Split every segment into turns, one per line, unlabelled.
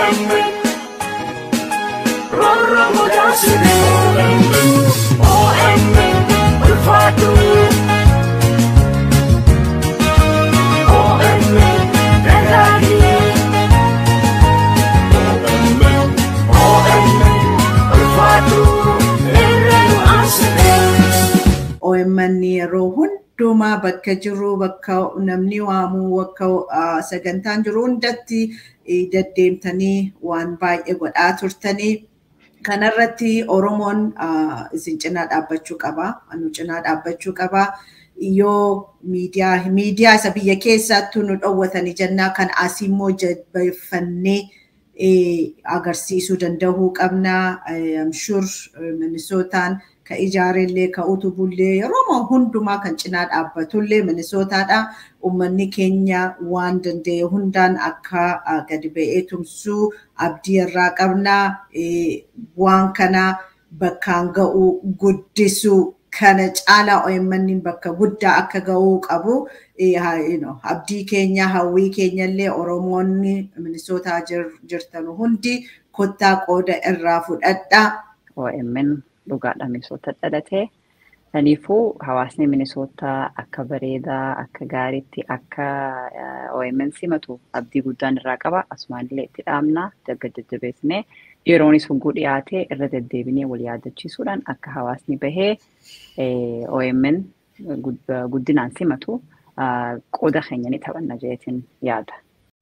OMN Rorro mudaasire OMN OMN ulfaatu OMN dagaagee OMN OMN ulfaatu irra nu aansine.
OMN yeroo hundumaa bakka jiru bakka namni waamu bakka ah, sagantaan jiru hundatti eh, deddeemtanii waan baay'ee godhaa turtanii. Kanarratti Oromoon ah, isin cinaa dhaabbachuu qaba. Nu cinaa dhaabbachuu qaba. Yoo miidiyaa miidiyaa isa biyya keessaattuu nu dhowwatanii jennaa kan asii immoo jabeeffannee eh, agarsiisuu danda'uu qabna. I'm sure Minisootaan ka ijaarellee ka utubullee yeroo hundumaa kan cinaa dhaabbatullee Minisootaadha. Uummanni keenya waan danda'e hundaan akka ah, gadi ba'ee tumsuu abdii irraa qabna. Eh, Waan kana bakkaan ga'uu guddisuu kana caalaa OMN bakka guddaa akka ga'uu qabu. Eh, ha- you know, Abdii keenya hawwii keenya illee Oromoonni Minisootaa jir- jirtan hundi kottaa qooda irraa fudhadhaa.
OMN dhugaadha Minisoota dhalatee. Kanaafuu hawaasni Minisootaa akka bareedaa, akka gaariitti, akka eh, OMN simatu abdii guddaan irraa qaba. Asumaanillee itti dhaamna, dagga jajjabeessinee yeroonis hogguu dhiyaatee irra deddeebinee wal yaadachiisuudhaan akka hawaasni bahee eh, OMN gud- guddinaan simatu ah, qooda keenya ni taphanna jeetiin yaada.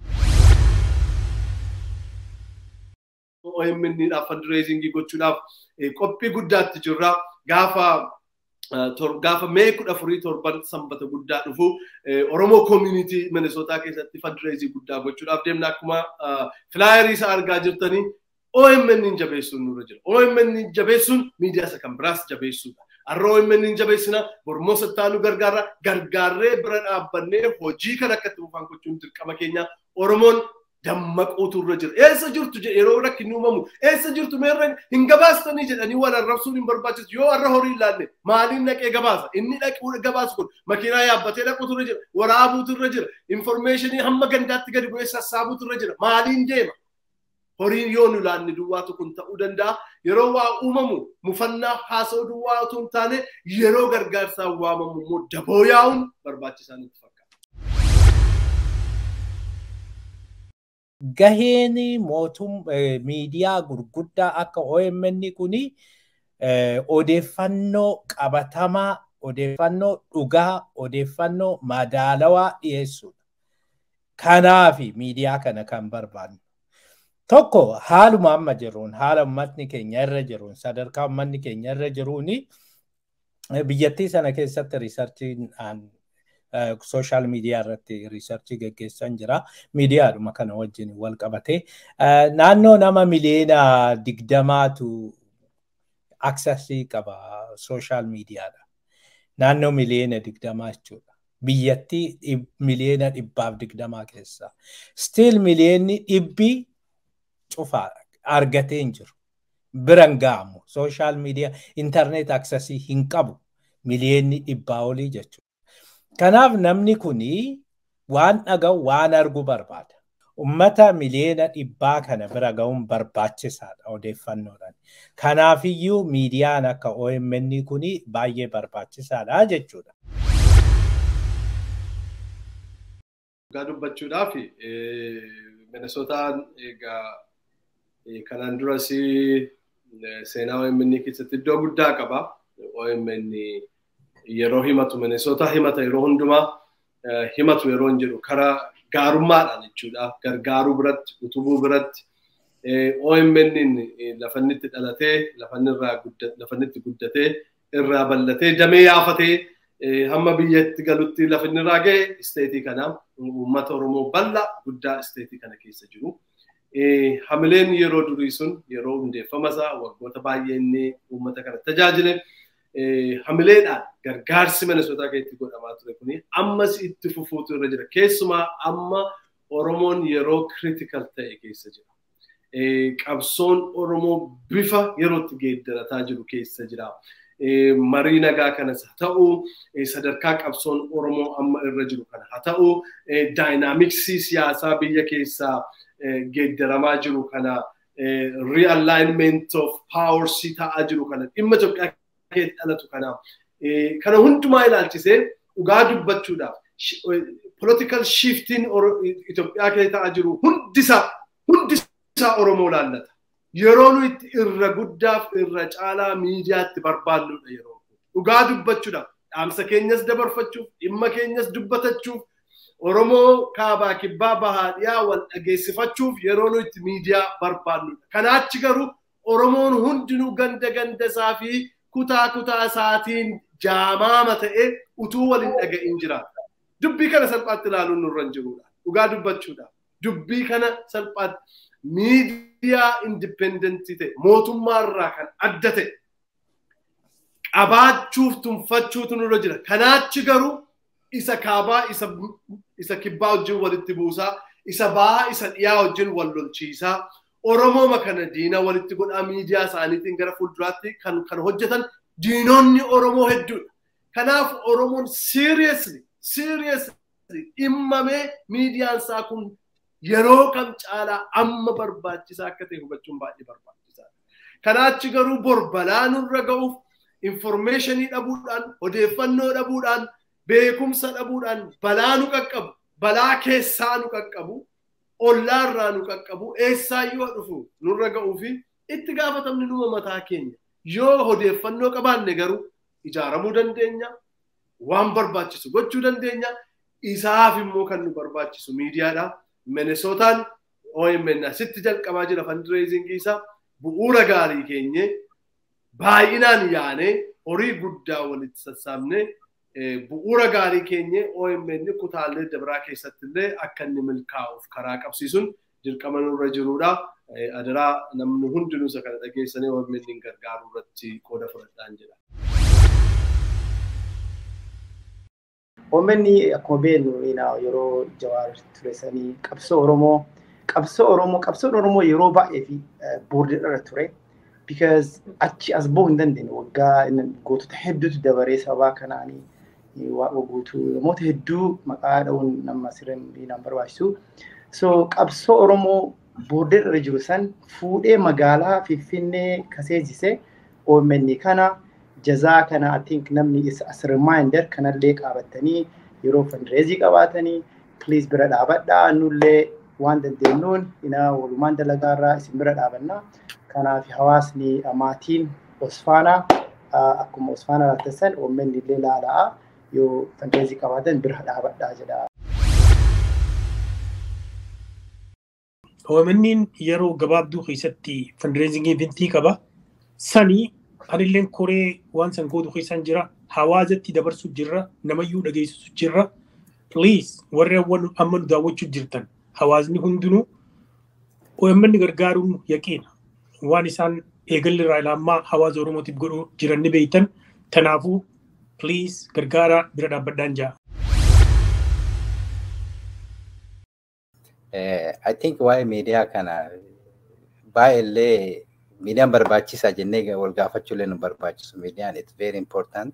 OMN'dhaaf fundraisingii gochuudhaaf eh, qophii guddaatti jirra. Gaafa eh, tor- gaafa mee kudha afurii torban sanbata guddaa dhufu eh, Oromoo community Minisootaa keessatti fundraising guddaa gochuudhaaf deemna akkuma filaayerii isaa argaa jirtanii OMN jabeessuun nurra jira. OMN jabeessuun miidiyaa isa kan biraas jabeessuudha. Har'a OMN jabeessina mormoo sattaa nu gargaara gargaarree bira dhaabbannee hojii kan akka itti fufaan gochuun dirqama keenya Oromoon dammaquutu irra jira. Eessa jirtu jedhe yeroo rakkinni uumamu eessa jirtu meerra hin gabaastanii jedhanii wal arrabsuun hin barbaachisu yoo har'a horii ilaalle maaliin dhaqee gabaasa inni dhaqee gabaasu kun makiinaa yaabbatee dhaquutu irra jira waraabuutu irra jira infoormeeshinii hamma gandaatti gadi bu'ee sassaabuutu irra jira maaliin deema. Horiin yoo nu ilaalle duwwaatu kun ta'uu danda'a. Yeroo waa uumamu mufannaa haasa'uu duwwaa otoo hin taane yeroo gargaarsaan waamamu immoo daboo yaa'uun barbaachisaan itti fakkaata.
gaheen mootum eh, miidiyaa gurguddaa akka OMN kuni eh, odeeffannoo qabatamaa, odeeffannoo dhugaa, odeeffannoo madaalawaa dhiyeessuudha. Kanaafi miidiyaa kana kan barbaannu. Tokko haaluma amma jiruun, haala uummatni keenya irra jiruun, sadarkaa uummanni keenya irra jiruuni eh, biyyattii sana keessatti riisarchiin sooshaal miidiyaa irratti riisarchii geggeessan jira. Miidiyaadhuma kana wajjin wal qabate. Naannoo nama miliyoona digdamaatu aksasii qaba sooshaal miidiyaadha. Naannoo miliyoona digdamaa jechuudha. Biyyattii miliyoona dhibbaaf digdamaa keessa. Stiil miliyoonni dhibbi cufaa argatee hin jiru. Biran ga'amu sooshaal miidiyaa intarneet aksasii hin qabu miliyoonni dhibbaa olii jechuudha. Kanaaf namni kuni waan dhaga'u waan argu barbaada. Ummata miliyoona dhibbaa kana bira ga'uun barbaachisaadha odeeffannoodhaan. Kanaafiyyuu miidiyaan akka OMN kuni baay'ee barbaachisaadha jechuudha.
Dhugaa dubbachuudhaaf Minisootaan egaa kanaan duras seenaa OMN keessatti iddoo guddaa qaba. OMN yeroo himatu Minisoota himata yeroo hundumaa himatu yeroo hin jedhu karaa gaarummaadhaan jechuudha. Gargaaruu biratti, utubuu biratti. OMN lafanni itti dhalatee, lafanni itti guddatee, irraa bal'atee, damee yaafatee hamma biyyatti galutti lafinni irraa ga'e isteetii kana uummata Oromoo bal'aa guddaa isteetii kana keessa jiru. Hamileen yeroo durii sun yeroo hundeeffama isaa waggoota baay'ee inni uummata kana tajaajile. hamileedhaan gargaarsi Minisootaa keessatti godhamaa ture kuni ammas itti fufuutu irra jira. Keessumaa amma Oromoon yeroo critical ta'e keessa jira. Qabsoon Oromoo bifa yerootti geeddarataa jiru keessa jira. Marii nagaa kanas haa ta'u, sadarkaa qabsoon Oromoo amma irra jiru kana haa ta'u, daayinaamiksii siyaasaa biyya keessaa geeddaramaa jiru kana realignment of powers ta'aa jiru kana dhimma Itoophiyaa keessatti dhalatu kana kana hundumaa ilaalchisee dhugaa dubbachuudhaaf political shifting Itoophiyaa keessa ta'aa jiru hundisaa hundisaa Oromoo laallata. Yeroo nu itti irra guddaaf irra caalaa miidiyaatti barbaannudha yeroo dhugaa dubbachuudhaaf dhaamsa keenyas dabarfachuuf dhimma keenyas dubbatachuuf Oromoo kaabaa kibbaa bahaa dhiyaa wal dhageessifachuuf yeroo nu itti miidiyaa barbaannudha. Kanaachi garuu Oromoon hundinuu ganda ganda isaa fi kutaa kutaa isaatiin jaamaama ta'ee utuu waliin dhaga'in jiraata. Dubbii kana salphaatti ilaaluun nurra hin jirudha. Dhugaa dubbachuudhaaf. Dubbii kana salphaatti miidiyaa indipendentii ta'e mootummaa irraa kan adda ta'e qabaachuuf tunfachuutu nurra jira. Kanaachi garuu isa kaabaa isa isa kibbaa wajjin walitti buusaa isa bahaa isa dhiyaa wajjin wal lolchiisaa Oromooma kana diina walitti godhaa miidiyaa isaaniitiin gara fuulduraatti kan kan hojjetan diinonni Oromoo hedduudha. Kanaaf Oromoon seriously seriously dhimmamee miidiyaan isaa kun yeroo kam caalaa amma barbaachisaa akka ta'e hubachuun baay'ee barbaachisaadha. Kanaachi garuu bor balaa nurra ga'uuf informationii dhabuudhaan odeeffannoo dhabuudhaan beekumsa dhabuudhaan balaa nu qaqqabu balaa keessaa nu qaqqabu ollaarraa nu qaqqabu eessaayyoo dhufu nurra ga'uu fi itti gaafatamni numa mataa keenya yoo odeeffannoo qabaanne garuu ijaaramuu dandeenya waan barbaachisu gochuu dandeenya isaaf immoo kan nu barbaachisu miidiyaadha minesootaan OMN asitti jalqabaa jira fundraising isaa bu'uura gaarii keenye baay'inaan yaanee horii guddaa walitti sassaabnee bu'uura gaarii keenye OMN kutaalee dabraa keessatti illee akka inni milkaa'uuf karaa qabsiisuun dirqama nurra jirudha. Adaraa namni hundinuu isa kana dhageessanii OMN gargaaruu irratti qooda fudhadhaan jedha.
OMN akkuma beeknu yeroo jawaar turesanii qabsoo Oromoo qabsoo Oromoo qabsoon Oromoo yeroo baay'ee fi boordiidha ture. Because achi as bahuu hin dandeenye waggaa gootota hedduutu dabaree sabaa kanaanii waaqa guutuu namoota hedduu maqaa dha'uun nama sirriin barbaachisu. So qabsoo Oromoo boordiirra jiru san fuudhee magaalaa Finfinnee kaseessise OMN kana jazaa kana I think namni as reminder kanallee qabatanii yeroo fundraisii qabaatanii please bira dhaabadhaa nullee waan dandeenyuun ina walumaan dalagaarraa isin bira dhaabannaa. Kanaaf hawaasni maatiin Osfaanaa akkuma Osfaanaa laattassan OMN illee laalaa yoo fundraisii qabaatan bira dhaabadhaa jedha.
OMN yeroo gabaabduu keessatti fundraisingii bintii qaba. Sanii anilleen koree waan san gootu keessan jira. Hawaasatti dabarsu jirra. Namayyuu dhageessisu jirra. Please warri amma nu daawwachuu jirtan hawaasni hundinuu OMN gargaaruun yaqiina. Waan isaan eegalli irraa ilaamaa hawaasa Oromootiif godhuu jiran ni beektan. Kanaafuu please gargaara bira dhaabbadhaan ja'a.
I think waa'ee miidiyaa kana baay'eellee miidiyaan barbaachisaa jennee wal gaafachuullee nu barbaachisu. Miidiyaan it's very important.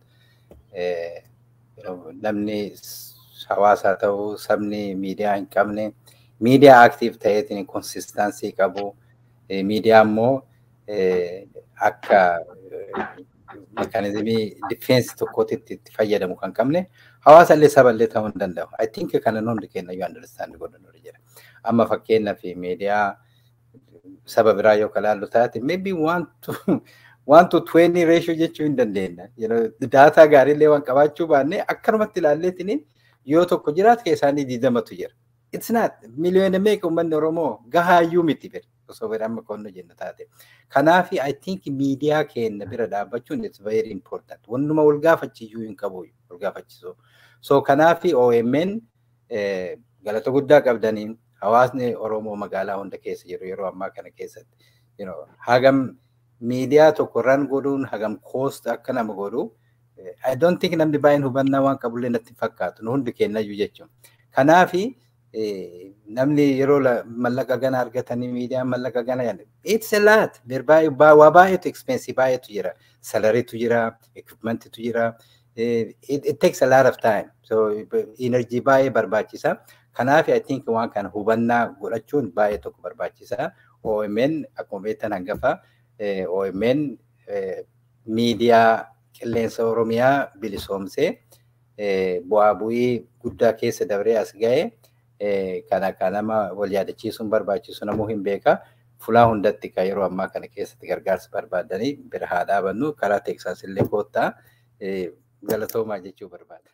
Namni hawaasaa ta'uu sabni miidiyaa hin qabne miidiyaa aktiif ta'eetiin konsistansii qabu. Miidiyaa immoo akka mekaanizimii difeensi tokkootitti itti fayyadamu kan qabne hawaasa illee saba illee ta'uu hin danda'u. I think kana hundi keenya yoo understand godhan jira. Amma fakkeenyaaf miidiyaa saba biraa yoo kalaallu taate maybe one to one to twenty ratio jechuu hin dandeenya. Daataa gaariillee waan qabaachuu baannee akkanumatti ilaalleetiin yoo tokko jiraate keessaanii diidamatu jira. It's not miliyoona meeqa uummanni Oromoo gahaayyuu miti bira. osoo bira amma qonna jenna taate. Kanaaf I think miidiyaa keenya bira dhaabbachuun it's very important. Wannuma wal gaafachiisuu hin qabu wal gaafachiisu. So kanaaf OMN galata guddaa qabdaniin hawaasni Oromoo magaalaa hunda keessa jiru yeroo ammaa kana keessatti. Hagam miidiyaa tokko irraan godhuun hagam koost akka nama godhu I don't think namni baay'een hubannaa waan qabullee natti fakkaatu nu hundi kennayyuu jechuun. Kanaafi namni yeroo mallaqa gana argatanii miidiyaan mallaqa gana yaadde it's a lot waa baay'eetu expensive baay'eetu jira salariitu jira equipmentitu jira it takes a lot of time so energy baay'ee barbaachisa Kanaaf I think waan kana hubannaa godhachuun baay'ee tokko barbaachisaa. OMN akkuma beektan hangafa OMN miidiyaa qilleensa Oromiyaa bilisoomsee bu'aa bu'ii guddaa keessa dabree as ga'e kana kan nama wal yaadachiisuun barbaachisu namuu hin beeka. Fulaa hundatti kan yeroo ammaa kana keessatti gargaarsa barbaadanii bira haa dhaabannu karaa teeksaas illee koottaa galatoomaa jechuu barbaada.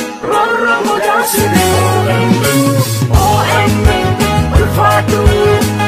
Rorromuudhaan siree OMN ulfaatu